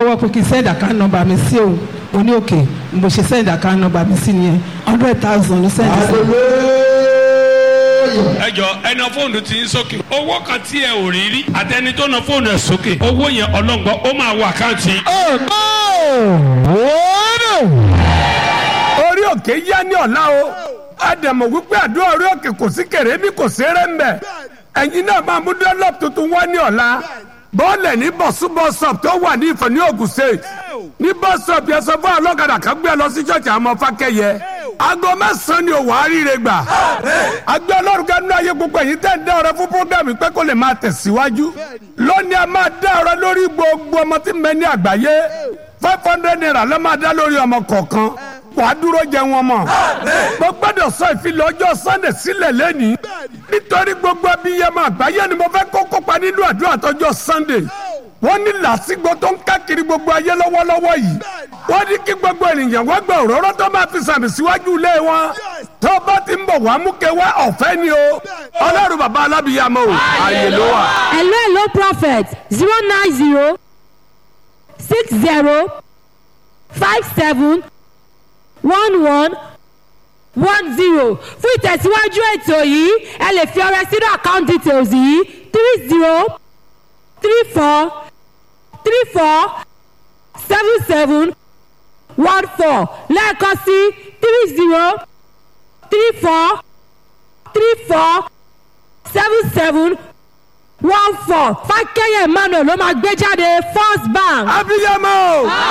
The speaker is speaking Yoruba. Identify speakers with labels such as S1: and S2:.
S1: lọ́wọ́ pé kí n send account number mi sí òun mo ní òkè mo ṣe send account number mi sí nìyẹn hundred thousand ló send sí.
S2: ẹ jọ ẹna fóònù ti ń sókè owó kan tí ẹ ò rí rí àtẹni tó na fóònù ẹ sókè owó yẹn ọlọ́ngbọ́n ó máa wọ àkáǹtì.
S3: orí òkè yá ní ọ̀la o àdàmọ̀ wípé àdúrà orí òkè kò sí kèrèmí kò sí rẹ́ńbẹ̀ ẹ̀yin náà máa mú dọ́lọ́p tuntun wá ní ọ̀la bọ́ọ̀lẹ̀ ní bọ̀súbọ̀sọ̀p tó wà ní ìfọ̀ ní Ògùn state ní bọ́sọ̀p yẹn sọ fún ọlọ́kadà kan gbé lọ sí ṣọ́ọ̀ṣì àmọ́ fákẹ́yẹ aago mẹ́sàn-án ni òwò àríire gbà agbẹ́ ọlọ́run kẹ́nu ayé gbogbo ẹ̀yin tẹ́ ń dá ọ̀rẹ́ fún programme pé kó lè máa tẹ̀síwájú lónìí a máa dá ọ̀rẹ́ lórí gbogbo ọmọ tí ń bẹ ní àgbáyé five hundred naira ló máa dá lórí ọmọ kọ̀ọ̀kan wàá dúró jẹ wọn mọ. mo gbọ́dọ̀ sọ ìfilọ̀ ọjọ́ sunday sílẹ̀ lẹ́nìí nítorí gbogbo abiyamọ àgbáyé ni mo fẹ́ kó kópa nínú àdúrà tọjọ́ sunday wọ́n ní làásìgbò tó ń káàkiri gbogbo ayé lọ́wọ́lọ́wọ́ yìí wọ́n ní kí gbogbo ènìyàn wọ́n gba òróró tó máa fi sàmì síwájú ilé wọn tó bá ti ń bọ̀ wá mú kẹwà ọ̀fẹ́ ni o ọlọ́run bàbá alábìyamọ o ààyè ló wà.
S4: hello hello prophet zero nine zero six zero five seven one one one zero fún ìtẹ̀síwájú ètò yìí ẹ lè fi ọrẹ sínú account details yìí three zero three four three four seven seven one four lẹ́ẹ̀kan sí three zero three four three four seven seven one four fákẹ́yẹ̀ emmanuel ló máa gbé jáde first bank.
S3: abiyamọ.